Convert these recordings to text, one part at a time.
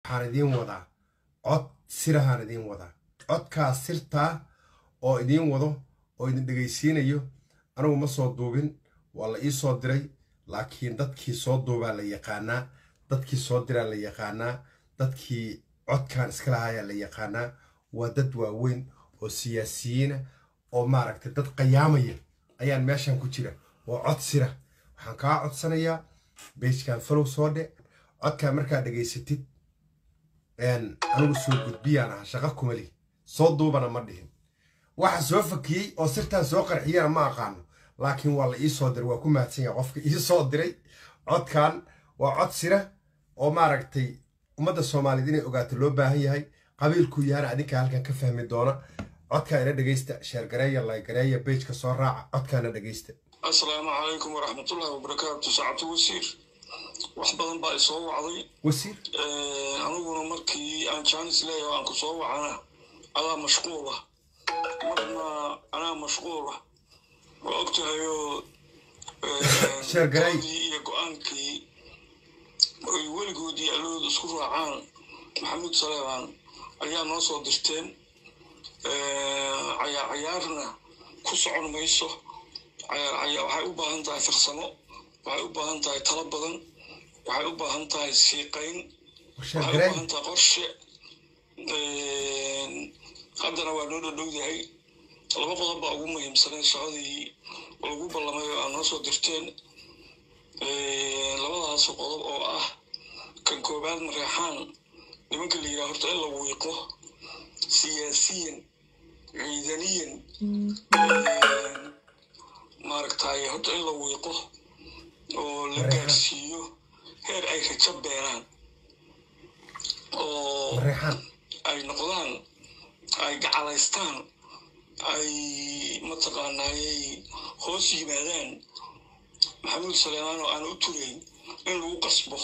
waxaan idiin wadaa cod sirahaan idiin wadaa codkaas sirtaa oo idiin wado oo idin dhegaysiinayo anigu ma soo duubin waa la ii soo diray laakiin dadkii soo duubaa la yaqaanaa dadkii soo diraa la yaqaanaa dadkii codkan iska lahayaa la yaqaanaa waa dad waaweyn oo siyaasiyiina oo maaragtay dad qayaamaya ayaan meeshan ku jira oo cod sira waxaan kaa codsanayaa beejkan falow soo dhe codkaa markaa dhegaysatid anigu soo gudbiyaan aha shaqa kumali soo duubana ma dhihin waxa soo fakiyey oo sirtaan soo qarxiyana ma aqaano laakiin waa la ii soo diray waa ku mahadsan yaha qofka ii soo diray codkan waa cod sira oo maaragtay ummadda soomaaliyeed inay ogaato loo baahan yahay qabiilkuu yahana adinka halkan ka fahmi doona codkaa ina dhegaysta sheergareeya laygareeya beejka soo raaca codkaana dhegaysta asalaamu calaykum waraxmatullahi wabarakaatu saacatu wasiir wax badan baa isoo wacday wasiir aniguna markii aan jaanis leeyahay aan ku soo wacana adaa mashquula marna anaa mashquula waa ogtahayoo Sheergareey. doodii iyo go-aankii ay weligoodii allood isku raacaan maxamuud saleebaan ayaa noo soo dirteen cayaar cayaarna ku socon mayso cayaar cayaar waxay u baahan tahay farsamo waxay u baahan tahay talo badan waxay u baahan tahay siiqayn waxay u sheergareey baahan tahay qorshe haddana waa noo dhadhowdahay laba qodob baa ugu muhiimsanay shaqadii lagu ballamay oo aad noo soo dirteen labadaas qodob oo ah kan koobaad mareexaan nimanka la yidhaha horta in la wiiqo siyaasiyan ciidaniyan maaragtay horta in la wiiqo oo la Mareexaan. gaarsiiyo heer ay rajo beeraan oo mareexaan ay noqdaan ay gacalaystaan ay mataqaanaayay hoos yimaadaan maxamuud saleemaan oo aan u turayn in lagu qasbo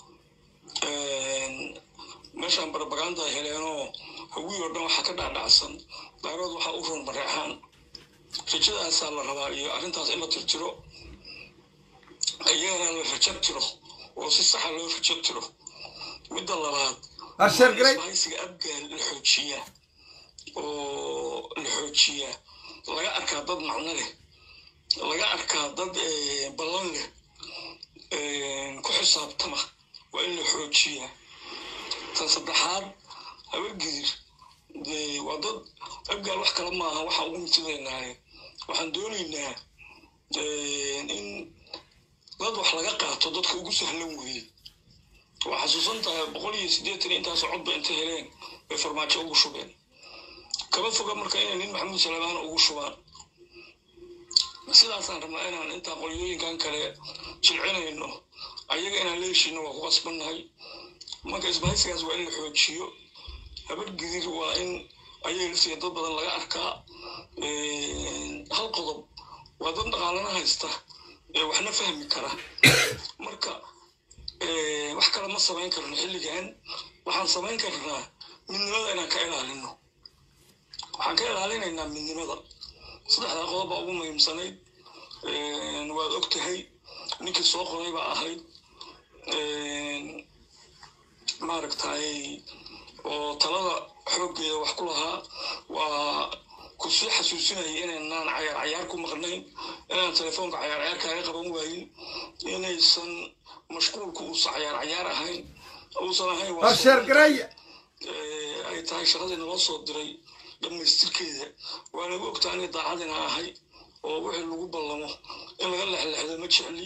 meeshaan barbaganda ay heleenoo hawii oo dhan waxaa ka dhacdhacsan daarood waxaa u run mareexaan rajadaasaa la rabaa iyo arrintaas in la tirtiro iyagana la rajo tiro oo si saxa loo rajo tiro midda labaad Ah, sheergareey isbahaysiga abgaal la xoojiyaa oo la xoojiyaa laga arkaa dad macno leh laga arkaa dad eh, ballan leh eh, ku xisaabtama waa in la xoojiyaa tan saddexaad habargidir dee waa dad abgaal wax kale maaha waxaan ugu mitidaynahay waxaan doonaynaa eh, in dad wax laga qaato dadka ugu sahlan weeye waa xasuusan tahay boqol iyo siddeetan intaas codba inta heleen bay farmaajo ugu shubeen kama foga marka inay nin maxamuud salebaan ugu shubaan sidaasaan rabnaa inaan intaa qolyooyinkan kale jilcinayno ayaga inaan la heshiino waa ku qasbannahay marka isbahaysigaas waa in la xoojiyo habargidir waa in ayaga laftiga dad badan laga arkaa hal qodob waa dad dhaqaalana haysta ee waxna fahmi kara marka eh, wax kale ma samayn karno xilligan waxaan samayn karnaa midnimada inaan ka ilaalino waxaan ka ilaalinaynaa midnimada saddexdaa qodob baa ugu muhiimsanayd Eh, waad og tahay ninkii soo qoray baa ahayd Eh, maaragtay oo talada xooggeeda wax ku lahaa waa ku sii xasuusinaya inaynaan cayaar cayaar ku maqnayn inaan telefoonka cayaar cayaar kaaga qaban waayin inaysan mashquulku uusan cayaar cayaar ahayn uusan ahayn waa Ah, sheergareey Eh, ay tahay shaqadii naloo soo diray dhammaystirkeeda waa nagu ogtaa aniga daacadina ahay oo wixii lagu ballamo in laga lexlexdo ma jecli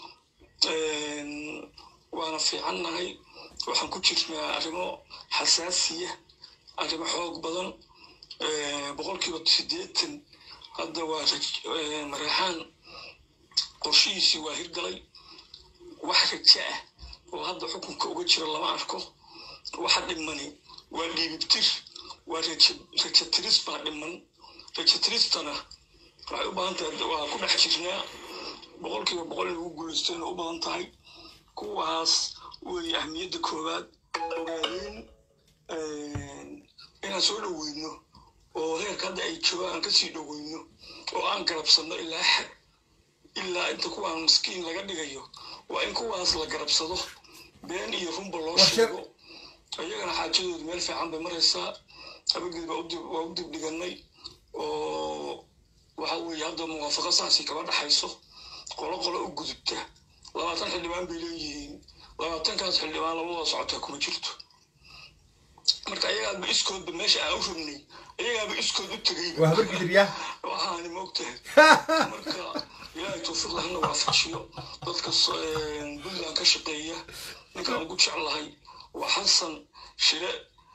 waana fiicannahay waxaan ku jirnaa arrimo xasaasiya arrimo xoog badan Eh, boqolkiiba siddeetan hadda waa raj- eh, mareexaan qorshihiisii waa hirgalay wax rajo ah oo hadda xukunka uga jira lama arko waxa dhimani waa dhiibibtir waa rajo rajo tiris baa dhiman rajo tiristana waxay u baahan tahay waa ku dhex jirnaa boqolkiiba boqol in lagu guulaystayna u badan tahay kuwaas weeye ahmiyadda koowaad ogaadeen inaan soo dhoweyno oo heerka hadda ay joogaan aan kasii dhoweyno oo aan garabsanno ilaa xad ilaa inta kuwaan miskiin laga dhigayo waa in kuwaas la garabsado been iyo runba loo Waa sheeg- sheego iyagana xaajadoodu meel fiican bay maraysaa habagid waa u dib dhiganay oo waxa weeye hadda muwaafaqo saasi kaba dhaxayso qolo qolo u gudubta labaatan xildhibaan bay leeyihiin labaatankaas xildhibaan labadooda socotaa kuma jirto marka ayagaaba iskoodba meesha aan u rabnay ayagaaba iskood u tegay waa habar gidir yaa waxaani moogtahay marka ilaahay tawfiiq lahana waafajiyo dadka puntland ka shaqeeya ninkaan ugu jeclahay waa xasan shire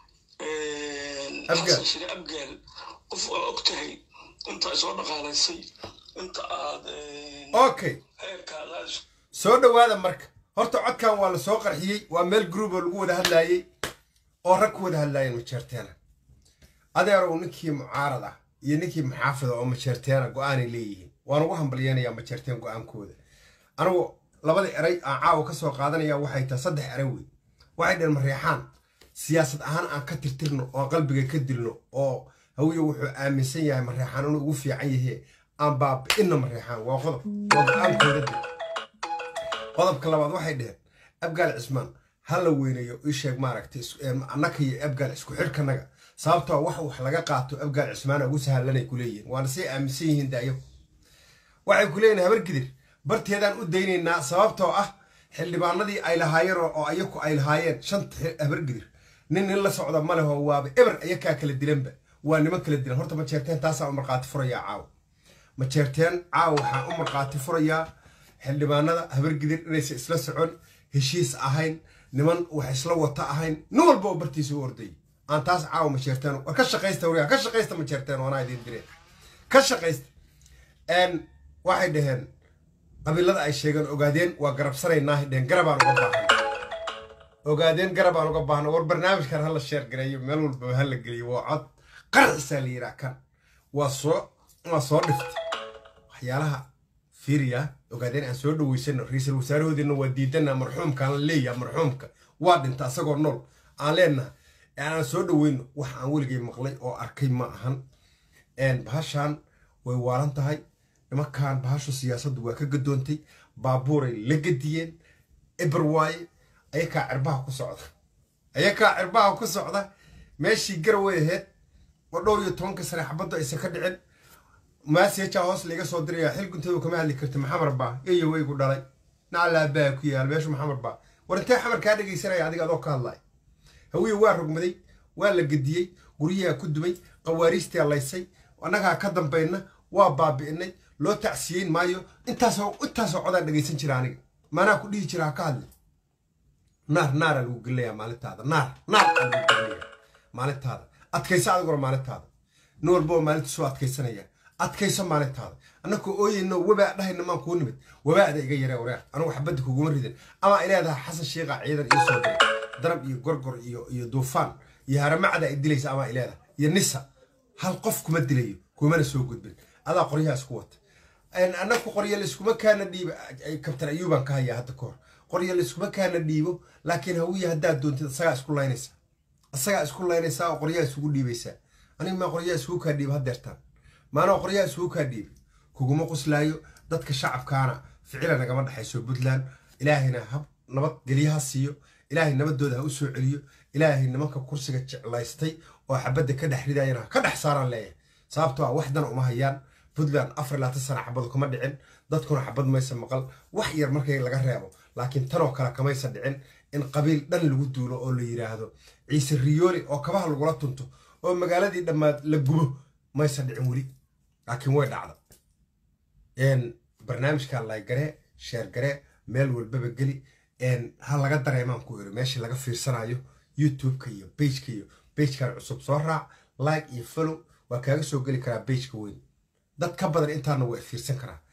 xasan shire abgaal qof waa og tahay inta soo dhaqaalaysay inta aad okay heerkaada soo dhowaada marka horta codkan waa la soo qarxiyey waa meel group oo lagu wada hadlaayey oo rag ku wada hadlaayeen majeerteena adeerow ninkii mucaarad ah iyo ninkii maxaafida oo majeerteena go-aanay leeyihiin waan ugu hambalyeynayaa majeerteen go-aankooda anigu labada eray aan caawa ka soo qaadanaya waxay tahay saddex eray wey waxay dheen mareexaan siyaasad ahaan aan ka tirtirno oo qalbiga ka dilno oo hawiye wuxuu aaminsan yahay mareexaan inuu ugu fiican yahe aan baabi'inna mareexaan waa qodob waa go-aankooda dil qodobka labaad waxay dheheen abgaal cismaan ha la weyneeyo ii sheeg maaragtay annaka iyo abgaal isku xidhkanaga sababtoo wax wax laga qaato abgaal cismaana ugu sahlanay ku leeyihiin waana say aaminsan yihiin daayo waxay ku leeyihin habar gidir barteedaan u daynaynaa sababtoo ah xildhibaanadii ay lahaayeen oo ayaku ay lahaayeen shanta habar gidir nin nin la socda ma leho waaba eber ayakaa kala dilanba waa niman kala dilan horta majeerteen taasaa u markhaati furayaa caawa majeerteen caawa waxaa u markhaati furayaa xildhibaanada habar gidir inaysan isla socon heshiis ahayn niman wax isla wata ahayn nin walba oo bartiisa u ordayay aan taas caawa majeerteen war ka shaqaysta wariyaa ka shaqaysta majeerteen waanaa idiin direen ka shaqaysta waxay dhaheen qabiilada ay sheegeen ogaadeen waa garabsanaynaah dheheen garabaan uga baahan ogaadeen garabaan uga baahna war barnaamijkan hala sheer gareeyo meel walbaba hala geliyo waa cod qarxisaa la yidhaha kan waa soo waa soo dhiftay waxyaalaha fiiriya ogaadeen aan soo dhaweysano ra-iisul wasaarahoodiina waa diidana marxuumkaan la leeyaha marxuumka waa dhinta asagoo nool aan leenahay aan soo dhaweyno wax aan weligay maqlay oo arkay ma ahan bahashaan way waalan tahay nimankan bahashu siyaasaddu waa ka gadoontay baabuuray la gadiyeen eber waaye ayakaa cirbaha ku socda ayakaa cirbaha ku socda meeshii garaway ahayd oo dhowr iyo tobanka sane xabaddu aysan ka dhicin maaseejaa hoos laiga soo diraya xil gunteedu kama hadli karta maxamar baa eyo waygu dhalay nacalaabaa ku yaal meeshu maxamar baa war intee xamar kaa dhegaysanaya adiga adoo ka hadlay hawiye waa rogmaday waa la gediyey guryaha ku dumay qawaariistaa laysay annagaa ka dambayna waa baabi'inay loo tacsiyeyn maayo intaasoo intaasoo codaan dhegaysan jira aniga maanaa ku dhihi jira ha ka hadli naar naaraa lagu gelinayaa maalintaada naar naar aa lagu gelinayaa maalintaada adkayso adiguna maalintaada nin walboo maalintiisuu adkaysanaya adkayso maalintaada annakoo ooyeyno wabaa dhahayna maan kuu nimid wabaada iga yaree wareer anugu xabadda kuguma ridan amaa ileedaha xasan shiiqa ciidan ii soo diray darab iyo gorgor iyo iyo duufaan iyo haramacda ay dilaysa amaa ileedaha iyo nisa hal qof kuma dilayo kumana soo gudbin adaa qoryaha isku wata annaku qorya layskuma kaana dhiibo kabtan ayuubaan ka hayaa hadda kahor qorya layskuma kaana dhiibo laakiin hawiya haddaad doontid asagaa isku laynaysaa asagaa isku laynaysaa oo qoryaha isugu dhiibaysaa aniga maa qoryaha isugu kaa dhiiba haddeertaan maanaa qoryaha isugu kaa dhiibay kuguma qoslaayo dadka shacabkaana ficila nagama dhexayso puntland ilaahayna hab nabad gelyaha siiyo ilaahay nabadooda ha u soo celiyo ilaahay nimanka kursiga jeclaystay oo xabadda ka dhex ridayana ka dhex saaraan leeyahay sababtoo ah waxdana uma hayaan puntland afar laatan sana xabadu kama dhicin dadkuna xabad maysa maqal wax yar markay laga reebo laakiin tanoo kale kamaysa dhicin in qabiil dhan lagu duulo oo la yidhaahdo ciise riyooli oo kabaha lagula tunto oo magaaladii dhammaad la gubo maysa dhicin weli laakiin way dhacda barnaamijka laygaree sheergaree meel walbaba geli ha laga dareemaan ku iri meeshii laga fiirsanayo youtube-ka iyo bageka iyo bagekan cusub soo raac like iyo follow waa kaaga soo geli karaa bageka weyn dad ka badan intaana waa fiirsan karaa